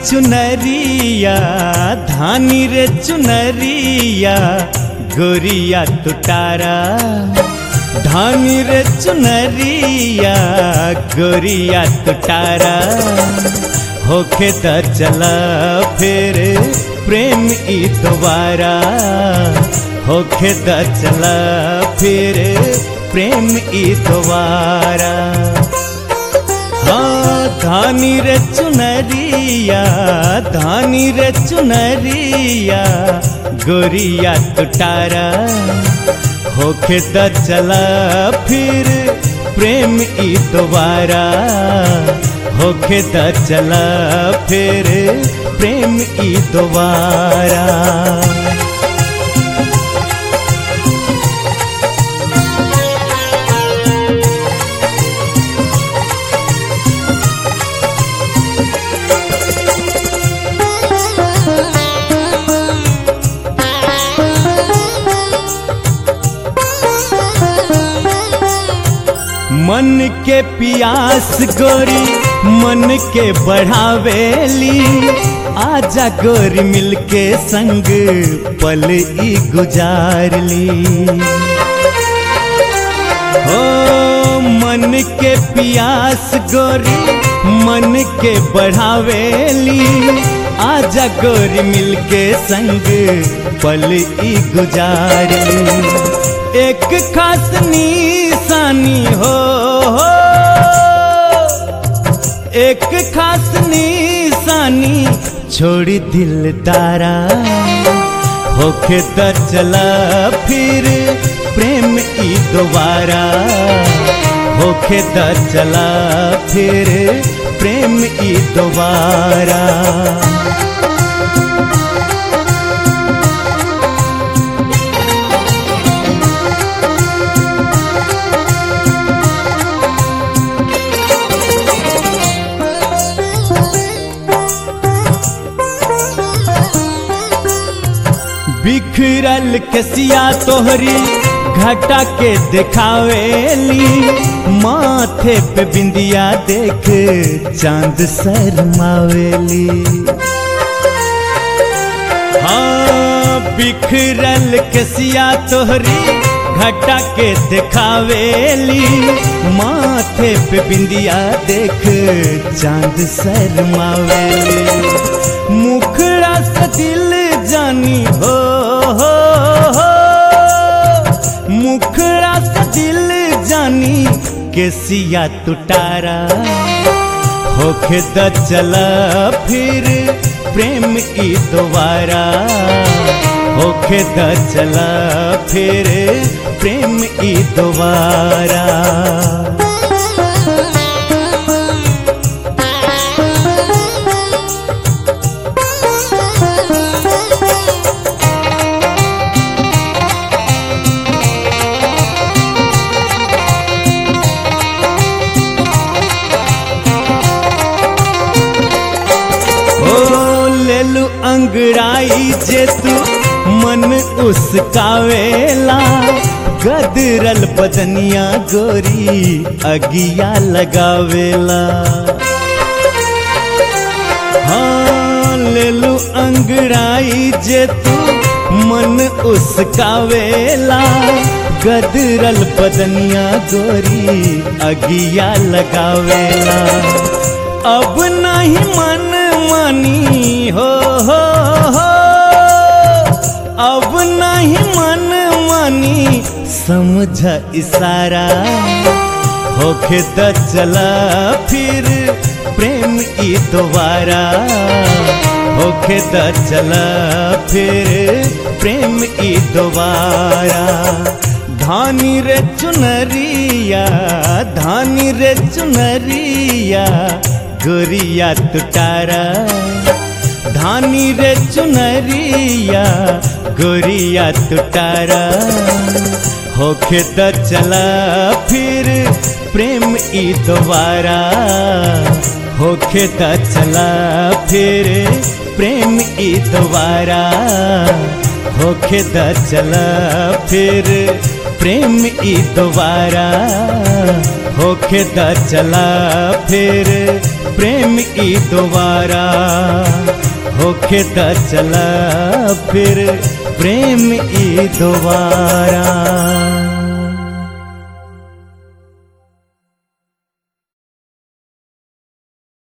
चुनरिया धानी रे चुनरिया गोरिया तुटारा धानी रे चुनरिया गोरिया तुटारा होके त चला फिर प्रेम ई दोबारा होके त चला फिर प्रेम ई दोबारा हाँ धानी रे चुनरिया धानी रे चुनरिया गोरिया तुटारा होके द चला फिर प्रेम ई दोबारा होके द चला फिर प्रेम ई दोबारा मन के पियास गोरी मन के बढ़ावेली आजा गोरी मिलके संग पल ई गुजार ली हो मन के पियास गोरी मन के बढ़ावेली आजा गोरी मिलके संग पल ई गुजार ली एक खास निशानी हो, हो एक खास निशानी छोड़ी दिल तारा होके त चला फिर प्रेम ई दोबारा होके त चला फिर प्रेम ई दोबारा बिखरल कसिया तोहरी घटा के दिखावेली माथे पे बिंदिया देख चांद शरमावेली हाँ बिखरल कसिया तोहरी घटा के दिखावेली माथे पे बिंदिया देख चांद शरमावेली मुखड़ा से दिल जानी हो, हो, हो मुखड़ा से दिल जानी केसिया तुटारा होके द चला फिर प्रेम ई दोबारा होके द चला फिर प्रेम ई दोबारा लेलू अंगड़ाई जे तू मन उसकावेला गदरल बदनिया गोरी अगिया लगावेला हाँ लेलू अंगड़ाई जे तू मन उसकावेला गदरल बदनिया गोरी अगिया लगावेला अब नहीं मन मानी हो, हो, हो अब नहीं मन मानी समझ इशारा होके द चला फिर प्रेम ई दोबारा होके द चला फिर प्रेम ई दोबारा धानी रे चुनरिया धानी रे चुनरिया गोरिया तुटारा धानी रे चुनरिया गोरिया तुटारा होके द चला फिर प्रेम ई दोबारा होके द चला फिर प्रेम ई दोबारा होके द चला फिर प्रेम ई दोबारा होखे द चला फिर प्रेम ई दोबारा होखे द चला फिर प्रेम ई दोबारा